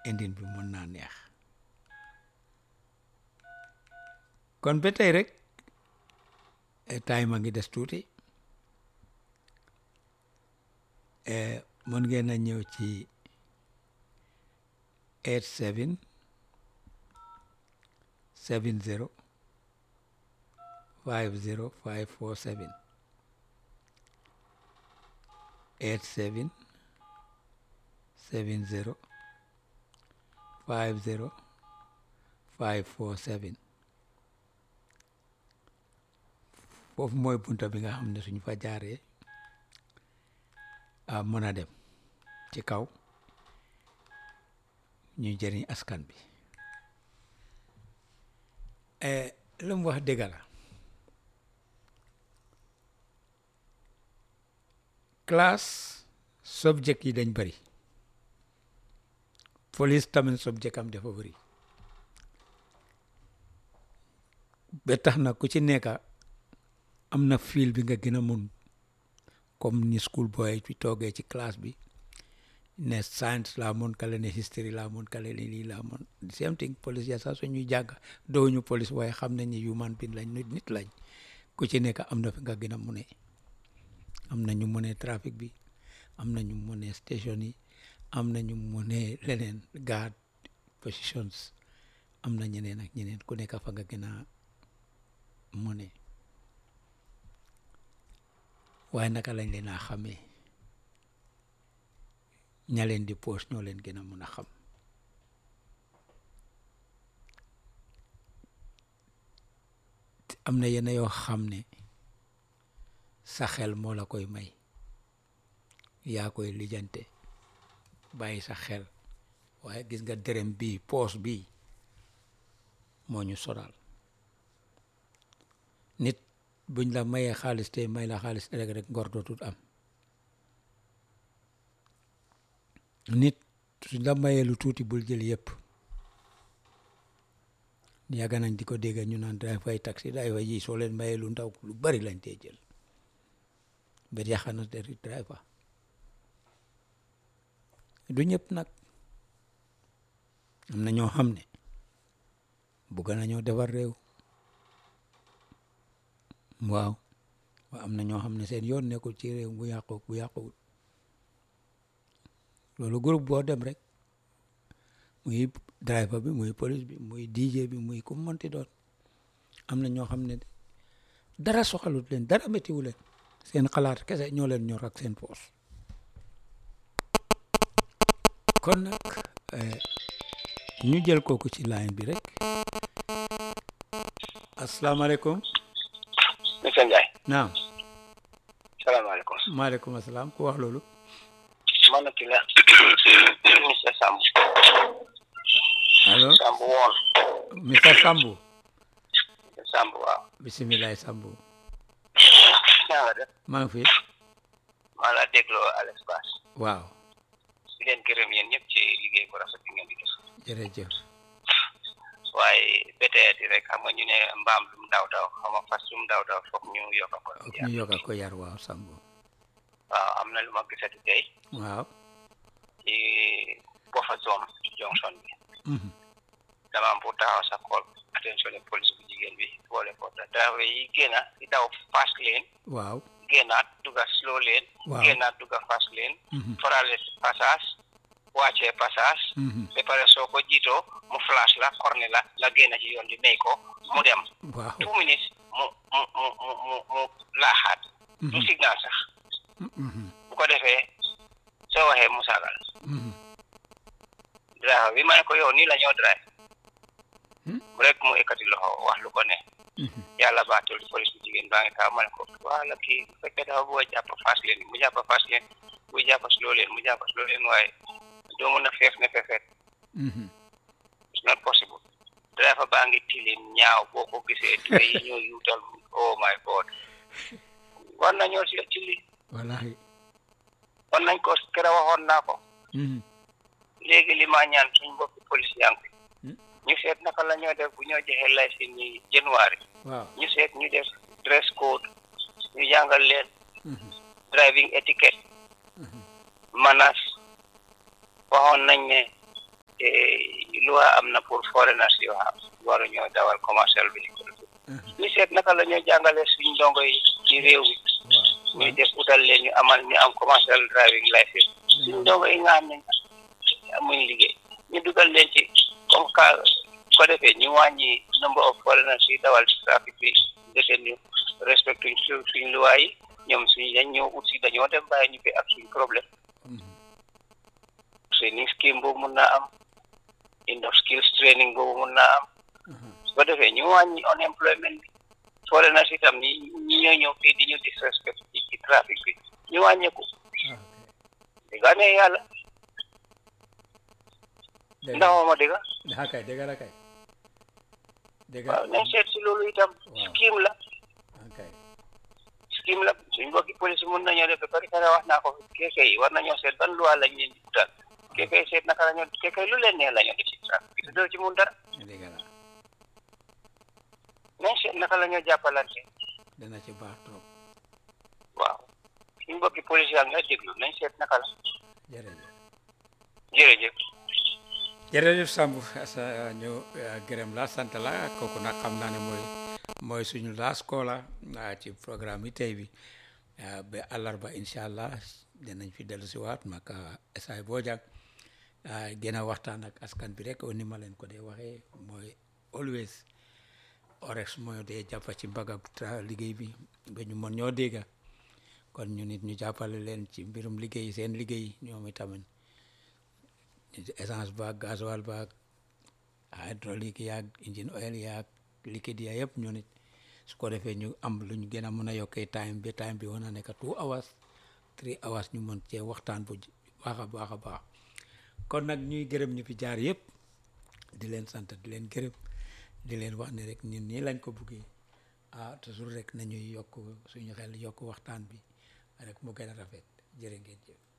indin bi mën naa neex kon ba tey rek time a ngi des tuuti mën ngeen a ñëw ci eight seven seven zero five zero five four seven eight seven seven zero five zero five four seven foofu mooy bunta bi nga xam ne suñ fa jaaree a mën a dem ci kaw ñuy jëriñ askan bi lu mu wax dëgg la classe subject yi dañ bëri police tamit subject am dafa bëri ba tax na ku ci nekk am na fil bi nga gën a mun comme ni school boy ci toogee ci classe bi ne science laa mun kale ne history laa mun kale ne lii laa mun same thing police ya sax suñuy jàng dooñu police waaye xam nañ ni human being lañ nit nit lañ ku ci nekk am na fi nga gën a mune am na ñu mune trafic bi am na ñu mune station yi am na ñu mune leneen guard positions am na ñeneen ak ñeneen ku nekk fa nga gën a mune waaye naka lañ leen a xamee ña leen di poos ñoo leen gën a mun a xam am na yenn yoo xam ne sa xel moo la koy may yaa koy lijjante bàyyi sa xel waaye gis nga dërëm bii poos bii moo ñu sonal nit buñ la mayee xaalis te may la xaalis rek rek ngor dootul am nit suñ la mayee lu tuuti bul jël yëpp yàgg nañ di ko dégg ñu naan day fay taxi day fay yi soo leen mayee lu ndaw lu bari lañ tee jël ba yàq na deri driver du ñëpp nag am na ñoo xam ne bugg nañoo defar réew waaw waaw am na ñoo xam ne seen yoon nekkul ci réew bu yàqu bu yàquwul loolu groupe boo dem rek muy driver bi muy police bi muy DJ bi muy ku mënti doon am na ñoo xam ne dara soxalut leen dara méttiwu leen seen xalaat kese ñoo leen ñor ak seen poos kon nag ñu jël kooku ci line bi rek asalaamaaleykum monsieur Ndiaye. naam salaamaaleykum. maaleykum asalaam ku wax loolu man ki la monsieur Samb. allo Samb woon. Mr Sambu monsieur Samb waaw. bisimilah Sambu naa nga def. maa ngi fi maa la dégloo Alex Bass. waaw di leen gërëm yéen ñëpp ci liggéey bu rafet bi ngeen di def. jërëjëf waaye béteeti rek xam nga ñu ne mbaam lu mu daw daw xam nga fas lu mu daw daw foog ñu yokk ko. ak ñu yokk ko yar waaw Sambu waaw am na lu ma gisati tey waaw ci Boffa zone junction bi. mhm dama am pour taxaw sa xool attention ne police bu jigéen bi boole ko te driver yi génn di daw fast lane waaw génnaat dugga slow lane. waaw génnaat dugga fast lane. mhm farale passage wàccee passage mhm ba pare soo ko jiitoo mu flash la corne la la génn ci yoon bi may ko mu dem waaw two minutes mu mu mu mu mu mu laaxaat du mhm signal sax mhm bu ko defee soo waxee mu saagal mhm driver bi ma ne ko yow nii la ñoo drive Hmm? rek mu ekkati loxo wax lu ko ne mhm yàlla baatul police bu jigéen baa ngi taw ma ne ko wala kii bu fekkee dafa bëgg a jàpp fast lane mu jàpp fast lane bu jàpp slow lane mu jàpp slow lane waaye doo mën a feef ne fefeet mhm it's not possible driver baa ngi tilim ñaaw boo ko gisee tubé yi ñoo yuutal oh my god war nañoo si ci li wallahi war nañ ko kera waxoon naa ko mhm léegi li ma ñaan suñ mbokki police yaa ngi fi Hmm? ñu seet naka la ñoo def bu ñoo joxee licence ñi january waaw ñu seet ñu def dress code ñu jàngal leen mhm driving etiquette mhm manas waxoon nañ ne te loi am na pour foreigners yoo xam waru ñoo dawal commercial bi ñu seet naka la ñoo jàngale suñ ndongo yi ci réew mi ñuy def utal leen ñu amal ñu am commercial driving license suñ ndongo yi nga xam ne amuñ liggéey ñu dugal leen ci comme ka ko defee ñu wàññi number of foreigners yi dawal ci trafic bi ndeke ñu respectuñ su suñ loi yi ñoom suñ dañ ñëw ut si dañoo dem bàyyi ñu fi ak suñ problème training scheme boobu mun naa am enough skills training boobu mun naa am su ko defee ñu wàññi unemployment bi foreigners itam ñi ñi ñoo ñëw fii di ñu disrespect ci ci trafic bi ñu wàññeeku dëgg ne yàlla ndax ma dëgg daa kay dëgg la kay dëgg waaw nañ seet si loolu itam scheme la kay scheme la suñ mbokki police mun nañoo def ba pare kare wax naa ko keeke yi war nañoo seet ban loi lañ leen di utal keeke yi seet naka la ñoo keeke yi lu leen neex la ñoo def ci trafic bi doo ci mun dara dëgg la nañ seet naka la ñoo jàppalante dana ci baax trop waaw suñ mbokki police yaa nga déglu nañ seet naka la jërëjëf jërëjëf jërëjëf Samb sa ñu gërëm la sant la kooku nag xam naa ne mooy mooy suñu last caller ci programme yi tey bi ba àllarba incha allah dinañ fi dellu si waat mag Esay Bojang gën a waxtaan ak askan bi rek ni ma leen ko dee waxee mooy always orex mooy dee jàppa ci mbagab liggéey bi ba ñu mën ñoo dégga kon ñu nit ñu jàppale leen ci mbirum liggéey seen liggéey ñoom itamit essence baag gasoil baag hydraulique yaag engine oil yaag liquide ya yëpp ñu nit su ko defee ñu am lu ñu gën a mën a yokkee time bi time bi wana nekk two hours three hours ñu mën cee waxtaan bu baax a baax a baax kon nag ñuy gërëm ñu fi jaar yëpp di leen sant di leen gërëm di leen wax ne rek ñun nii lañ ko buggee ah toujours rek nañuy yokk suñu xel yokk waxtaan bi rek mu gën a rafet jërë ngeen jëf